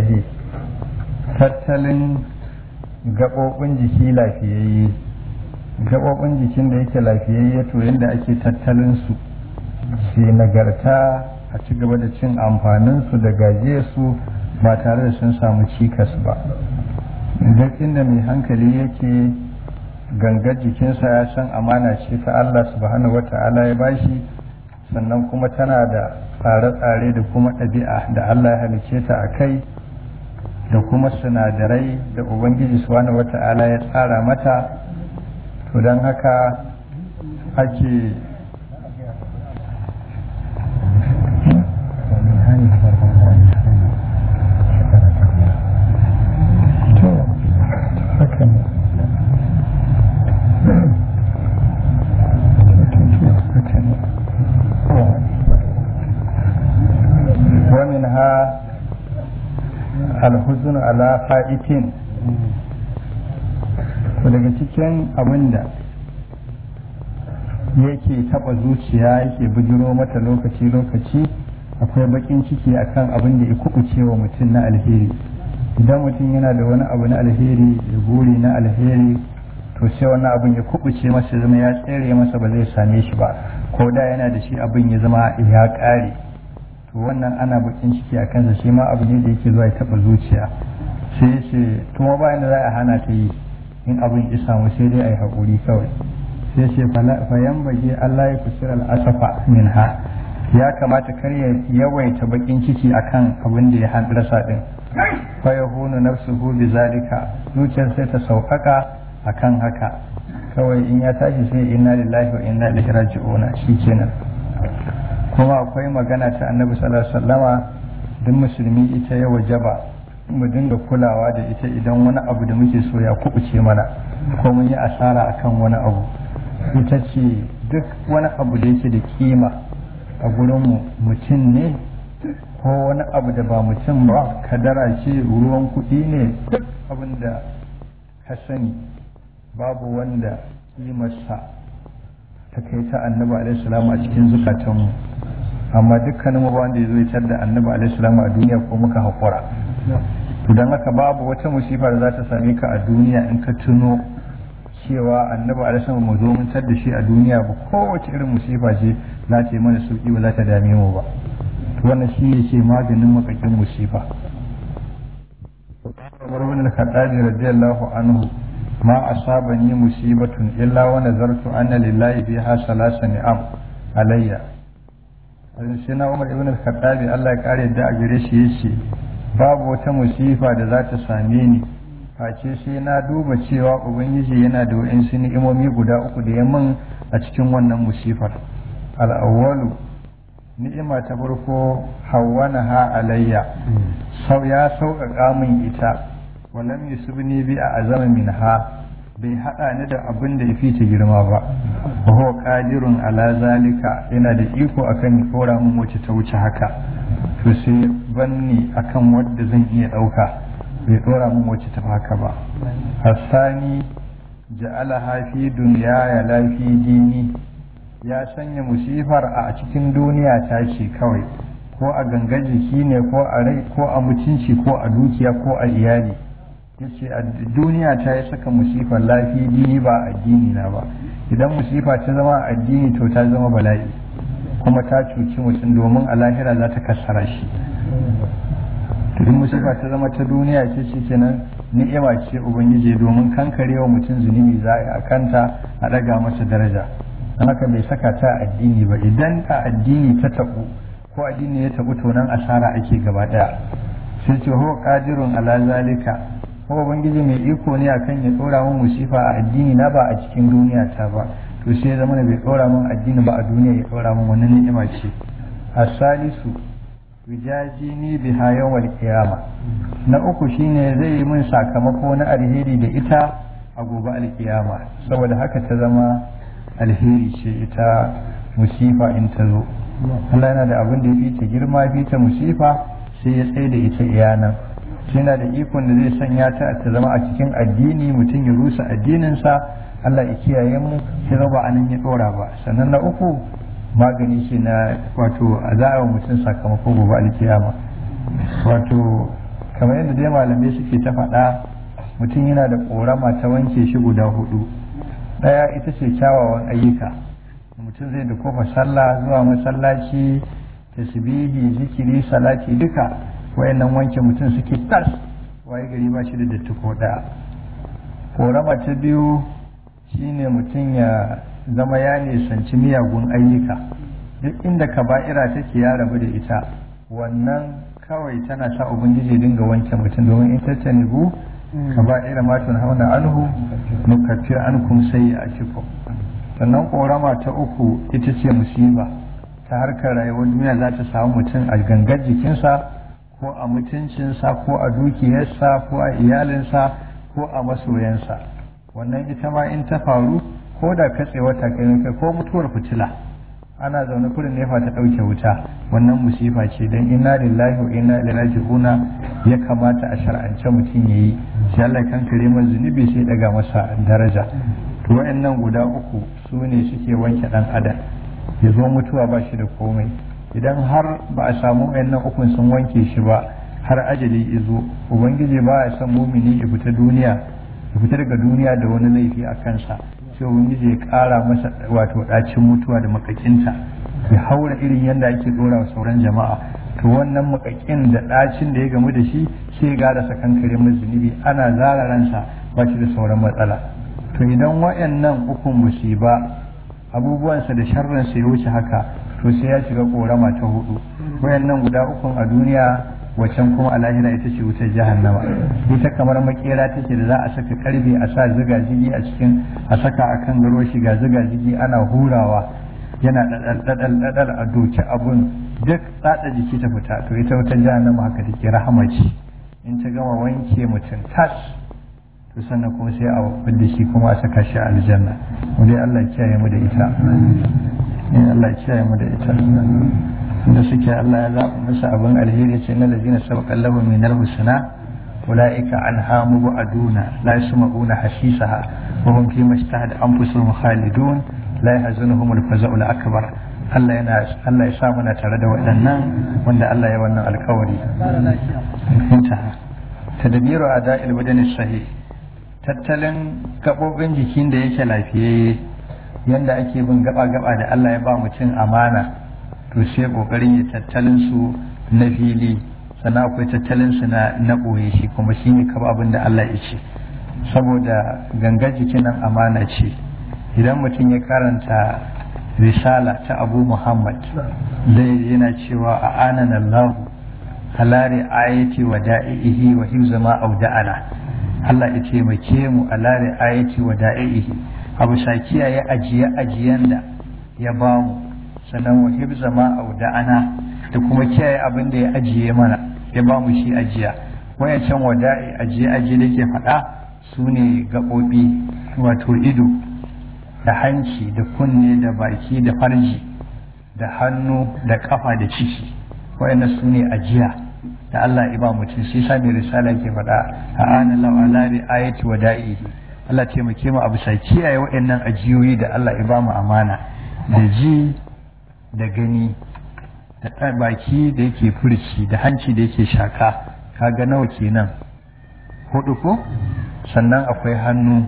tattalin gaɓoɓin jiki lafiyayye gaɓoɓin jikin da yake lafiyayye to yadda ake tattalin su su nagarta a ci gaba da cin amfaninsu da gaje su ba tare da sun samu cikas ba duk inda mai hankali yake gangar jikinsa ya san amana ce ta Allah subhanahu wata'ala ya bashi sannan kuma tana da tsare-tsare da kuma ɗabi'a da Allah ya halice ta a kai da kuma sinadarai da ubangiji subhanahu wata'ala ya tsara mata to don haka ake ومنها alhuzun ala fa'itin daga cikin abinda yake taba zuciya yake bujiro mata lokaci-lokaci akwai bakin ciki akan abin da ya kubuce wa mutum na alheri idan mutum yana da wani abu na alheri da guri na alheri to sai wani abin ya kubuce masa zama ya tsere masa ba zai same shi ba ko da yana da shi abin ya zama ya ƙare to wannan ana bakin ciki a kansa shi ma abu ne da yake zuwa ya taba zuciya sai ya ce kuma bayan da za a hana ta yi in abin ya samu sai dai a yi haƙuri kawai sai ce fayan baje Allah ya kusur al'asafa min ha ya kamata kar ya yawaita bakin ciki akan abin da ya rasa din fa ya hunu nafsuhu bi zalika zuciyar sai ta sauƙaƙa akan haka kawai in ya tashi sai inna lillahi wa inna ilaihi raji'una shikenan kuma akwai magana ta annabi sallallahu alaihi wasallama duk musulmi ita ya wajaba mu dinga kulawa da ita idan wani abu da muke so ya kubuce mana ko mun yi asara akan wani abu ita ce duk wani abu da yake da kima a gurinmu mutum ne ko wani abu da ba mutum ba kadara ce ruwan kuɗi ne duk abin da ka sani babu wanda kimarsa ta kai ta annabi alaihi a cikin zukatanmu amma dukkanin mu wanda ya zo ya da annabi alaihi a duniya ko muka haƙura to don haka babu wata musifa da za ta same ka a duniya in ka tuno cewa annabi alaihi mu zo mun da shi a duniya ba kowace irin musifa ce za ta yi mana sauki ba za ta dame mu ba to wannan shi ne ke maganin makakin musifa Umar bin al-Khattab radiyallahu anhu ما أصابني مصيبة إلا ونذرت أن لله بها ثلاث نعم علي sai na umar ibn al-khattab Allah ya kare da a gare shi yace babu wata musifa da za ta same ni face sai na duba cewa ubangiji yana da wa'insu ni'imomi guda uku da ya min a cikin wannan musifar al-awwalu ni'ima ta farko hawwana ha alayya sau ya sauƙaƙa min ita walam yusubni bi a azama minha bai hada ni da abin da ya fi ta girma ba wa huwa qadirun ala zalika yana da iko akan ya kora min wacce ta wuce haka to sai banni akan wadda zan iya dauka bai dora min wacce ta haka ba hasani ja'ala hafi dunya ya lafi dini ya sanya musifar a cikin duniya ta ce kawai ko a gangan jiki ne ko a rai ko a mutunci ko a dukiya ko a iyali yace a duniya ta yi saka musifar lafi dini ba addini na ba idan musifa ta zama addini to ta zama bala'i kuma ta cuci mutum domin a lahira za ta kassara shi idan musifa ta zama ta duniya ce shi kenan ni'ima ce ubangiji domin kankarewa mutum zunubi za a kanta a ɗaga masa daraja don haka bai saka ta addini ba idan a addini ta taɓu ko addini ya taɓu to nan asara ake gaba ɗaya sai ce ho qadirun ala zalika kuma ubangiji mai iko ne akan ya tsora min musifa a addini na ba a cikin duniya ta ba to sai ya zama bai tsora min addini ba a duniya ya tsora min wani ni'ima ce asalisu wijajini biha yawmal qiyama na uku shine zai yi min sakamako na alheri da ita a gobe alkiyama saboda haka ta zama alheri ce ita musifa in ta zo Allah yana da abin da ya fi ta girma fi ta musifa sai ya tsaye da ita iyanan yana da ikon da zai sanya ta ta zama a cikin addini mutum ya rusa addininsa Allah ya kiyaye mu sai ba anan ya dora ba sannan na uku magani shi na wato a za a mutum sakamako gobe alkiyama wato kamar yadda dai malamai suke ta faɗa mutum yana da ƙorama ta wanke shi guda hudu ɗaya ita ce kyawawan ayyuka mutum zai da kofa sallah zuwa masallaci tasbihi zikiri salati duka wayannan wanke mutum suke tas waye gari ba shi da datti ko ɗaya ƙorama ta biyu shine mutum ya zama ya nisanci miyagun ayyuka duk inda kaba'ira take ya rabu da ita wannan kawai tana sa ubangiji dinga wanke mutum domin in ta tanibu kaba'ira ma tun hauna anhu nukaffir ankum sayyi'atikum sannan korama ta uku ita ce musiba ta harkar rayuwar duniya za ta samu mutum a gangar jikinsa ko a mutuncinsa ko a dukiyarsa ko a iyalinsa ko a masoyansa wannan ita ma in ta faru ko da katsewa ta kai ko mutuwar fitila ana zaune kurin nefa ta ɗauke wuta wannan musifa ce don inna lillahi wa inna ilaihi raji'una ya kamata a shar'ance mutum yayi sai Allah kan kare masa zunubi sai daga masa daraja to wayannan guda uku su ne suke wanke dan adam ya zo mutuwa ba shi da komai idan har ba a samu wayannan ukun sun wanke shi ba har ajali izo ubangiji ba ya san mumini ya fita duniya ya fita daga duniya da wani laifi a kansa sai ubangiji ya kara masa wato dacin mutuwa da makakinta ya haura irin yadda ake dora wa sauran jama'a to wannan makakin da dacin da ya gamu da shi sai ya gara sakankare mai zunubi ana zara ransa ba shi da sauran matsala to idan wayannan ukun musiba abubuwansa da sharransa ya wuce haka to sai ya shiga korama ta hudu wayannan guda ukun a duniya wacan kuma a lahira ita ce wutar jahannama ita kamar makera take da za a saka karfe a sa ziga zigi a cikin a saka a kan garo shiga ziga zigi ana hurawa yana dadal dadal a doki abun duk tsada jiki ta fita to ita wutar jahannama haka take rahama ce in ta gama wanke mutum tas to sannan kuma sai a fidda shi kuma a saka shi a aljanna mu dai Allah ya kiyaye mu da ita Allah ya kiyaye mu da ita da suke Allah ya zaɓa musu abin alheri ce na lazina sabaqan lahu min al-husna ulaika anha mubaduna la yasma'una hasisaha wa hum fi mashtahat anfusuhum khalidun la yahzunuhum al-faza'u al-akbar Allah yana Allah ya sa muna tare da waɗannan wanda Allah ya wannan alƙawari intaha tadbiru ada'il badani sahih tattalin gabobin jikin da yake lafiyayye yanda ake bin gaba-gaba da Allah ya ba mutum amana to sai kokarin ya tattalin su na fili sannan akwai tattalin su na na boye shi kuma shi ne kaba abin da Allah ya ce saboda gangar jikin nan amana ce idan mutum ya karanta risala ta abu muhammad zai yana cewa a anan Allah halari ayati wa da'ihi wa hifza ma auda'ana Allah ya taimake mu a lare ayati wa da'ihi abu shakiya ya ajiye ajiyan da ya bamu sannan wa hibza ma auda'ana da kuma kiyaye abin da ya ajiye mana ya ba mu shi ajiya wayancan wada'i ajiye ajiye da ke faɗa su ne gaɓoɓi wato ido da hanci da kunne da baki da farji da hannu da ƙafa da ciki wayannan su ne ajiya da Allah ya ba mutum shi sa mai risala ke faɗa a ana lawala da ayati wada'ihi Allah taimake mu a bisa kiyaye wayannan ajiyoyi da Allah ya ba mu amana da ji da gani da baki da yake furci da hanci da yake shaka kaga nawa kenan hudu ko sannan akwai hannu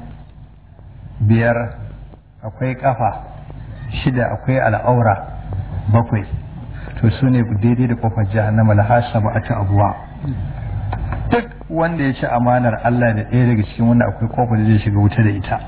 biyar akwai kafa shida akwai al'aura bakwai to su ne daidai da kofar jahannama la hasaba ata abuwa duk wanda ya ci amanar Allah da ɗaya daga cikin wanda akwai kofar da zai shiga wuta da ita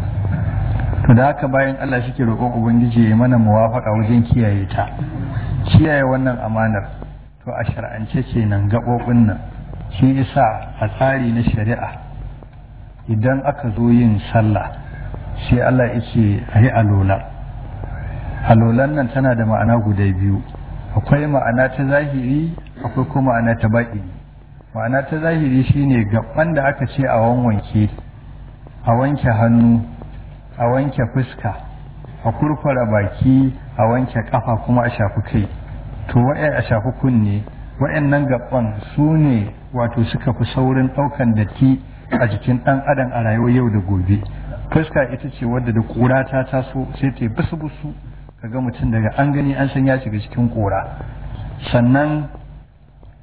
to da haka bayan Allah shi ke roƙon ubangiji ya mana muwafaka wajen kiyaye ta kiyaye wannan amanar to a shar'ance kenan gaɓoɓin nan shi isa a tsari na shari'a idan aka zo yin sallah sai Allah ya ce a yi alola alolan nan tana da ma'ana guda biyu akwai ma'ana ta zahiri akwai kuma ma'ana ta baƙi ma'ana ta zahiri shine gaban da aka ce a wanwanke a wanke hannu a wanke fuska a kurkura baki a wanke kafa kuma a shafi kai to wa'ai a shafi kunne wa'annan gaban su ne wato suka fi saurin ɗaukan datti a jikin ɗan adam a rayuwar yau da gobe fuska ita ce wadda da ƙura ta taso sai ta yi busu busu kaga mutum daga an gani an san ya shiga cikin ƙura sannan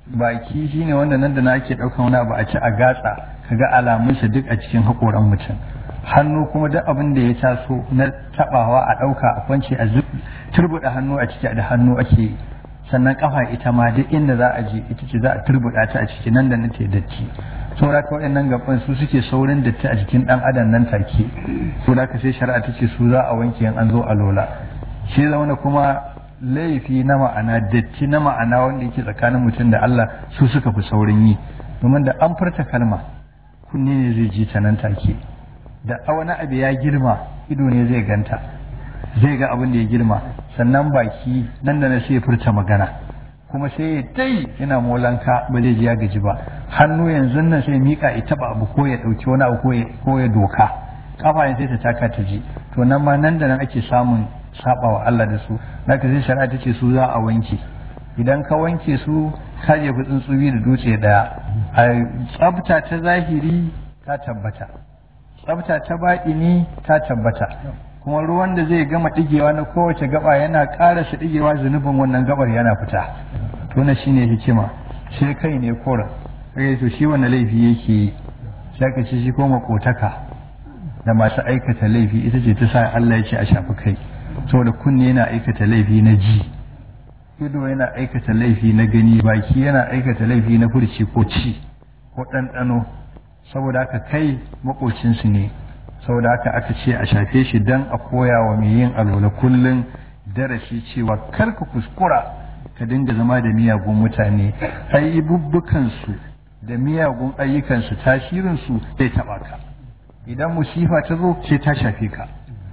baki shine wanda nan da na ake ɗaukan wani abu a ci a gatsa kaga alamunsa duk a cikin haƙoran mutum hannu kuma duk abin da ya taso na tabawa a ɗauka a kwance a turbuɗa hannu a ciki da hannu ake yi sannan kafa ita ma duk inda za a je ita ce za a turbuɗa ta a ciki nan da nan ta datti saboda ka waɗannan gaban su suke saurin datti a jikin ɗan adam nan take saboda ka sai shari'a ta ce su za a wanke in an zo a lola shi zauna kuma laifi na ma'ana datti na ma'ana wanda yake tsakanin mutum da Allah su suka fi saurin yi domin da an furta kalma kunne ne zai ji ta nan take da wani abu ya girma ido ne zai ganta zai ga abin da ya girma sannan baki nan da na sai furta magana kuma sai ya dai yana molanka ba zai ji ya gaji ba hannu yanzu nan sai mika ya taba abu ko ya dauki wani abu ko ya doka kafa sai ta taka ta ji to nan ma nan da nan ake samun saba wa Allah da su naka sai shari'a ta ce su za a wanke idan ka wanke su ka jefi tsuntsubi da dutse daya a tsafta ta zahiri ta tabbata tsafta ta baɗini ta tabbata kuma ruwan da zai gama ɗigewa na kowace gaba yana ƙarasa ɗigewa zunubin wannan gabar yana fita to na shine hikima sai kai ne koren kai to shi wannan laifi yake yi sai ka ce shi ko makotaka da masu aikata laifi ita ce ta sa Allah ya ce a shafi kai saboda kunne yana aikata laifi na ji ido yana aikata laifi na gani baki yana aikata laifi na furci ko ci ko ɗanɗano saboda haka kai makocinsu ne saboda haka aka ce a shafe shi don a koya wa mai yin alola kullum darasi cewa kar ka kuskura ka dinga zama da miyagun mutane ayyububbukansu da miyagun ayyukansu tasirinsu zai taɓa ka idan musifa ta zo sai ta shafe ka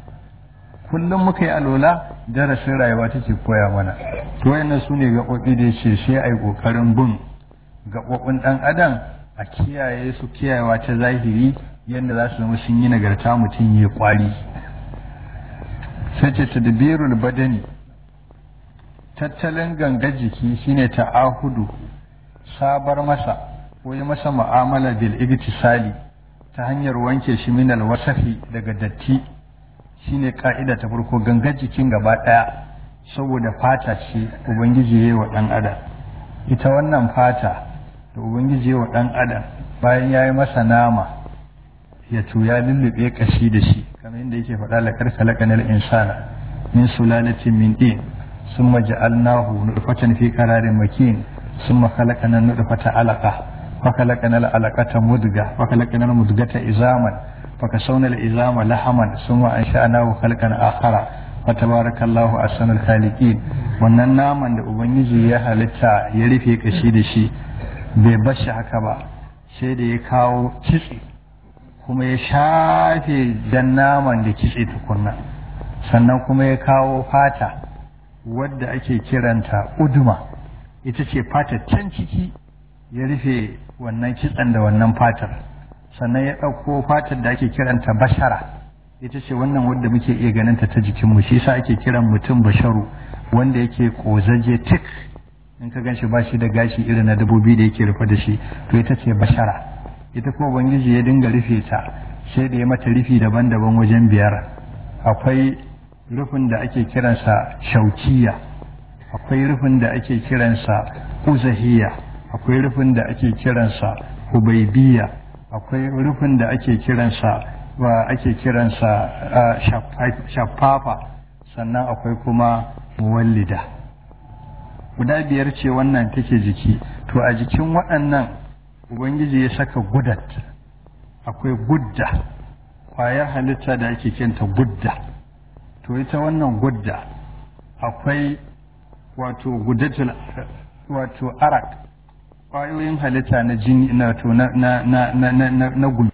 kullum muka yi alola darasin rayuwa take koya mana to wayannan su ne gaɓoɓi da ce sai a yi ƙoƙarin bin gaɓoɓin ɗan adam a kiyaye su kiyayewa ta zahiri yadda za su zama sun yi nagarta mutum ya kwari sai ce tadbirul badani tattalin ganga jiki shine ta'ahudu sabar masa ko yi masa mu'amala bil igtisali ta hanyar wanke shi min alwasafi daga datti shine ka'ida ta farko ganga jikin gaba daya saboda fata ce ubangiji yayi wa dan adam ita wannan fata da ubangiji wa dan adam bayan ya yi masa nama ya tuya lullube kashi da shi kamar yadda yake faɗa la karkalaka nal insana min sulalatin min din summa ja'alnahu nutfatan fi qararin makin summa khalaqana nutfata alaqa fa khalaqana al alaqata mudga fa khalaqana al mudgata izaman fa kasawna al izama lahaman summa ansha'nahu khalqan akhara fa tabarakallahu ahsanul khaliqin wannan naman da ubangiji ya halitta ya rufe kashi da shi bai bashi haka ba sai da ya kawo kitse kuma ya shafe jan naman da kitse tukunna sannan kuma ya kawo fata wadda ake kiranta uduma ita ce fata can ciki ya rufe wannan kitsen da wannan fatar sannan ya ɗauko fatar da ake kiranta bashara ita ce wannan wadda muke iya ganinta ta jikinmu shi sa ake kiran mutum basharu wanda yake ƙozaje tik in ka gan shi ba shi da gashi irin na dabobi da yake rufe da shi to ita ce bashara ita kuma ubangiji ya dinga rufe ta sai da ya mata rufi daban-daban wajen biyar akwai rufin da ake kiransa shaukiya akwai rufin da ake kiransa uzahiya akwai rufin da ake kiransa hubaibiya akwai rufin da ake kiransa wa ake kiransa shaffafa sannan akwai kuma muwallida guda biyar ce wannan take jiki to a jikin waɗannan ubangiji ya saka gudat akwai gudda ƙwayar halitta da ake kinta gudda to ita wannan gudda akwai wato gudatul wato arak ƙwayoyin halitta na jini na to na na na na na, na gumi